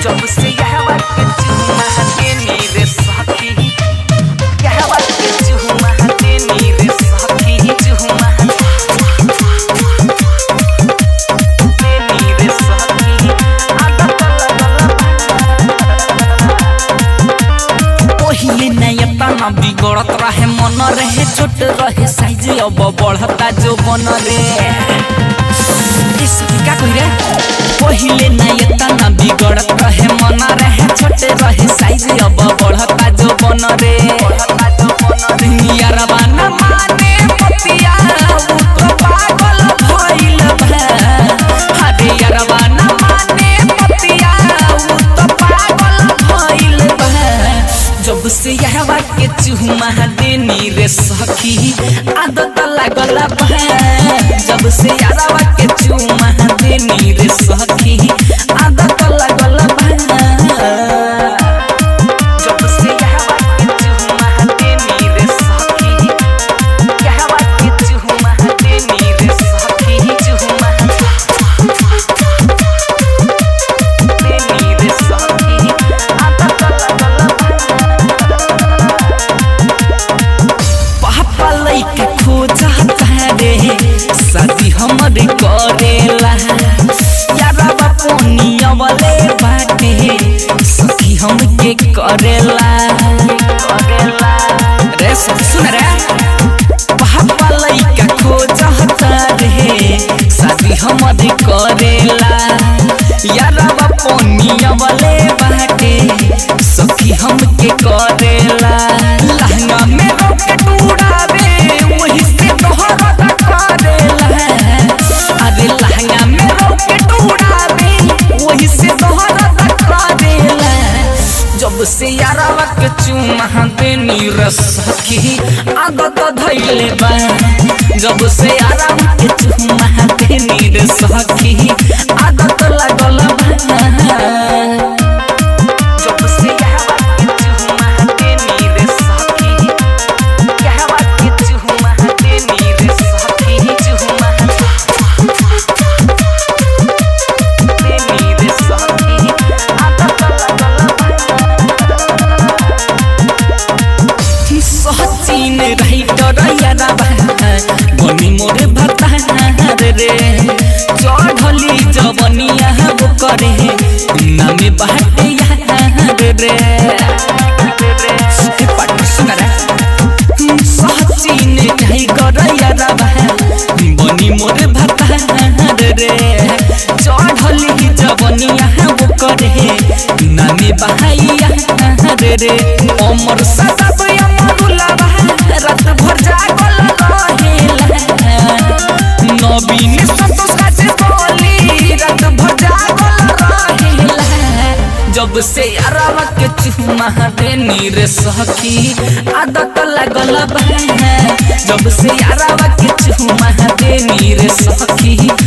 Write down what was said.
जब से यह वक्त चुमा देनी रे सखी यह वक्त चुमा देनी रे सखी चुमा देनी रे सखी आदत पहिले नयता न बिगड़त रहे मन रहे छोट रहे साइज अब बढ़ता जो बन रे ए सखी का कही रे पहिले नयता न बिगड़त रहे मन रहे छोट रहे साइज अब बढ़ता जो बन रे यारबा न माने पतिया उ तो पागल भइल बा अरे यारबा न माने पतिया उ तो पागल भइल बा जब से यह के चुमा देनी रे सखी आदत लागल बा जब से यारवा के चुमा देनी रे सखी आदत लागल बा जब से यह के चुमा देनी रे सखी यह के चुमा देनी रे सखी चुमा देनी रे सखी आदत लागल पापा लइका खोजता रे शादी हमर करेला यारा बापोनिया वाले बाटे सखी हमके करेला करेला रे सखी सुन रे पापा लइका खोजता रे शादी हमर करेला यारा बापोनिया वाले बाटे सखी हमके करेला लहंगा में रॉकेट उड़ावे वही से तोहरा करेला अरे लहंगा में रॉकेट उड़ावे वही से तोहरा करेला जब से यारावा के चुमा देनी रसखी आदत धैले बा जब से यारावा के चुमा देनी रसखी आदत लागल बा जब से यह वक्त चुमा देनी रे सखी यह वक्त चुमा देनी रे सखी चुमा देनी रे सखी आदत लागल सचिन रही डरैया बनी मोरे भतार रे चढ़ली जवनिया वो करे नामे बाटे यार रे ए पट सुन रे सचिन रही डरैया बनी मोरे भतार रे चढ़ली जवनिया वो करे नामे बहाइया रे अमर सदाब अमरुला रात भर जागल रहेला नवीन संतोष काजे बोली रात भर जागल रहेला जब से अरवा के चुमा देनी रे सखी आदत लागल बा जब से अरवा के चुमा देनी रे सखी